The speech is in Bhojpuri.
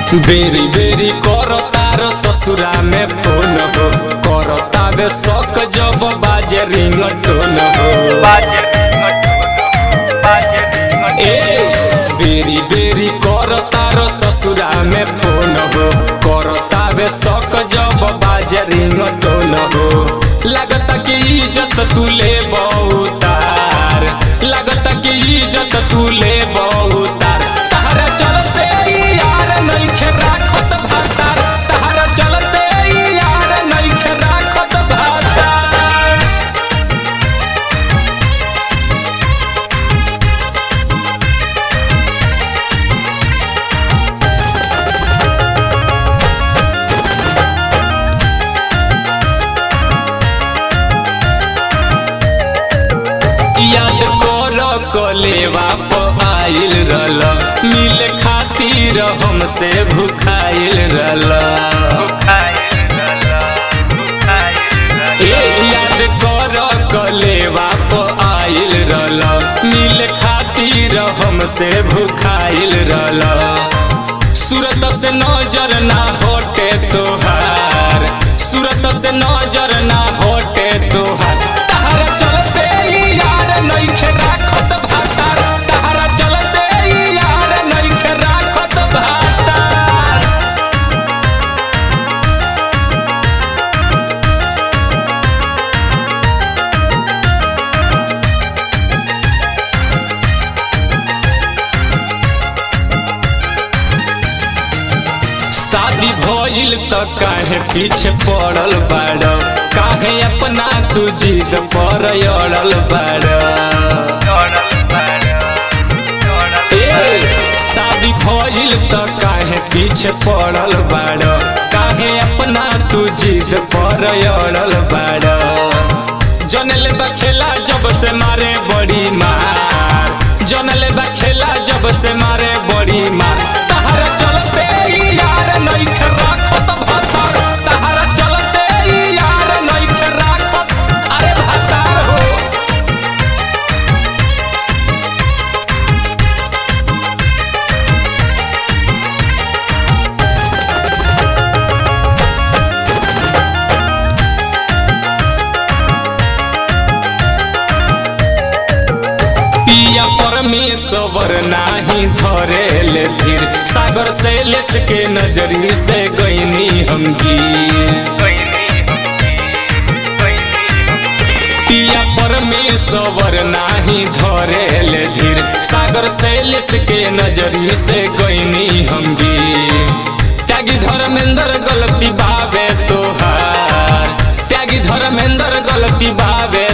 बेरी बेरी कर तार ससुरा में फोन हो कर तावे शौक जब बाजे रिंग टोन हो ए बेरी बेरी कर तार ससुरा में फोन हो कर तावे शौक जब बाजे रिंग टोन हो लगता कि इज्जत तू ले बहुतार लगता कि इज्जत तू ले बहुतार तहरा चलते यार नइखे राखत भातार तहरा चलते यार नइखे राखत भातार याद कर कलेवा प आइल रहल मिल खातिर हमसे भुखाइल रहल ए याद कर कलेवा प आइल रहल मिल खातिर हमसे भुखाइल रहल सूरत से नजर ना हटे तोहार सूरत से नजर ना हटे तोहार तहरा चलते यार नइखे राखत भातार तहरा चलते यार नइखे राखत भातार शादी भइल त काहे पीछे पड़ल बाड़ काहे अपना तू जिद पर अड़ल बाड़ ए, शादी भइल त काहे पीछे पड़ल बाड़ काहे अपना तू जिद पर अड़ल बाड़ जनले बा खेला जब से मारे बड़ी मार जनले बा खेला जब से मारे बड़ी मार तहरा चलते यार नइखे राखत भातार तहरा चलते यार नइखे राखत अरे भातार हो पिया परमेश्वर नाही धरेल धीर सागर से लेस के नजरी से गईनी हम पिया परमेश्वर नाही धरेल धीर सागर से लेस के नजरी से गईनी हम त्यागी धर्मेंद्र गलती बावे तोहार त्यागी धर्मेंद्र गलती बावे